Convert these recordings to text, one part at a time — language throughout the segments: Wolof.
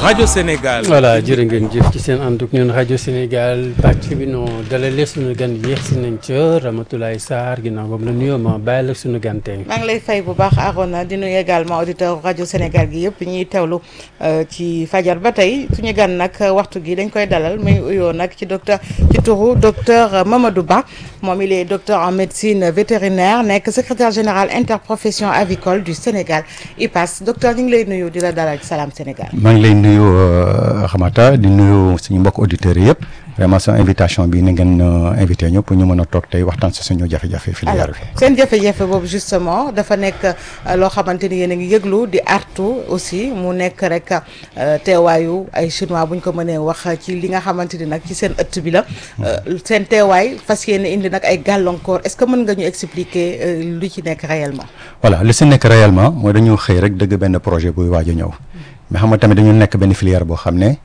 rajo Sénégal. voilà jërë ngeen jëf ci seen ànd ak ñun rajo Sénégal pàcc bi noo dalalee suñu gan yéex si nañ ca Ramatoulaye Sarr ginnaaw boobu la nuyoo ma bàyyi la suñu gan tey. maa ngi lay fay bu baax Arona di nuyu également auditeur rajo Sénégal gi yëpp ñuy teewlu ci fajar ba tey suñu gan nag waxtu gi dañ koy dalal muy uyoo nag ci docteur ci turu docteur Mamadou Ba moom il est docteur en médecine vétérinaire nekk secrétaire général interprofession avicole du Sénégal IPAS docteur ñu ngi lay nuyu di la dalal ci Salam Sénégal. maa ngi lay nuyu Xamata di nuyu suñu mbokk auditeurs yëpp vraiment sa invitation bi ni ngeen invité ñu pour ñu mën a toog tey waxtaan si suñu jafe-jafe filière bi. seen jafe-jafe boobu justement dafa nekk loo xamante ni yéen a ngi yëglu di artu aussi mu nekk rek teewaayu ay chinois bu ñu ko mënee wax ci li nga xamante ni nag ci seen ëtt bi la. seen teewaay fas yéene indi nag ay gàllankoor est-ce que mën nga ñu expliquer lu ci nekk réellement. voilà li si nekk réellement mooy dañu xëy rek dëgg benn projet buy waaj a ñëw. mais xam nga tamit dañu nekk benn filière boo xam ne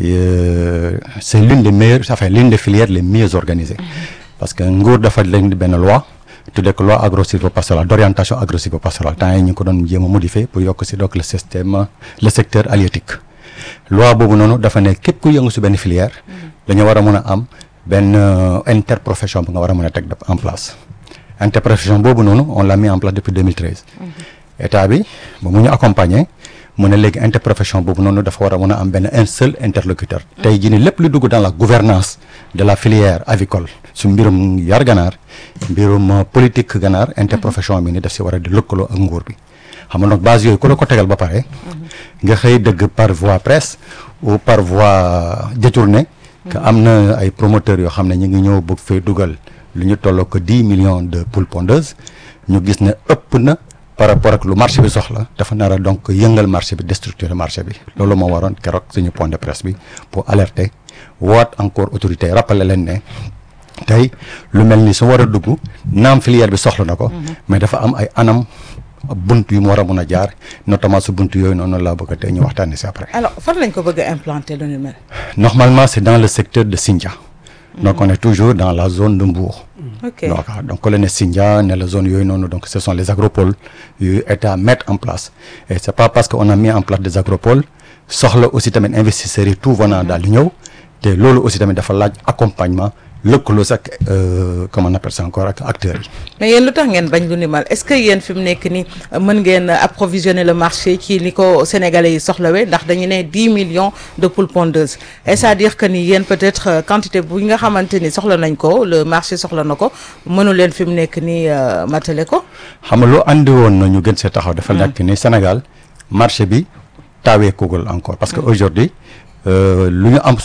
c'est l'une des meilleures enfin l'une des filières les mieux organisées parce que nguur dafa leen di benn loi tuddee ko loi agro-sylvo-pastorale d'orientation agro-sylvo-pastorale temps yi ñu ngi ko doon jéem a modifier pour yokk si donc le système le secteur halieutique loi boobu noonu dafa ne képp ku yëngu si benn filière dañu war a mën a am benn interprofession bu nga war a mën a teg en place interprofession boobu noonu on l'a mis en place depuis 2013 état bi ba mu ñu accompagner mu ne léegi interprofession boobu noonu dafa war a mën a am benn un seul interlocuteur tey jii ni lépp lu dugg dans la gouvernance de la filière avicole su mbirum yar ganaar mbirum politique ganaar interprofession bi ni daf si war a di lëkkaloo ak nguur bi xam nga donc base yooyu ku la ko tegal ba pare nga xëy dëgg par voie presse ou par voie détournée que am na ay promoteurs yoo xam ne ñu ngi ñëw bëgg fay dugal lu ñu tolloo ko dix millions de poules pondeuses ñu gis ne ëpp na par rapport ak lu marché bi soxla dafa nar a donc yëngal marché bi déstructurer marché bi loolu moo waroon keroog suñu point de presse bi pour alerter waat encore autorité yi rappeler leen ne tey lu mel ni su war a dugg naam filière bi soxla na ko mais dafa am ay anam bunt yu mu war a mun a jaar notamment su bunt yooyu noonu laa bëgg a tey ñu waxtaanee si après. alors fan lañ ko bëgg a implanter lu ni mel. normalement c'est dans le secteur de Sindia. donc on est toujours dans la zone de Mbour. ok donc donc ku la ne Sindia ne la zone yooyu noonu donc ce sont les agropoles yu état mettre en place et c'est pas parce que on a mis en place des agropoles soxla aussi tamit investisseurs yi tout venant daal di ñëw te loolu aussi tamit dafa laaj accompagnement lëkkaloo sax comment on appelle ça encore ak acteurs yi. mais yéen lu tax ngeen bañ lu ni mal est-ce que yéen fi mu nekk ni mën ngeen approvisionner le marché ci ni ko sénégalais yi soxlawee ndax dañu ne dix millions de poules pondeuses et c'est-à-dire que ni yéen peut-être quantité bu nga xamante ni soxla nañ ko le marché soxla na ko mënu leen fi mu nekk ni matale ko. xam nga loo andi woon na ñu gën see taxaw. dafa nekk ni Sénégal marché bi taawee kugul encore parce que aujourd'hui lu ñu am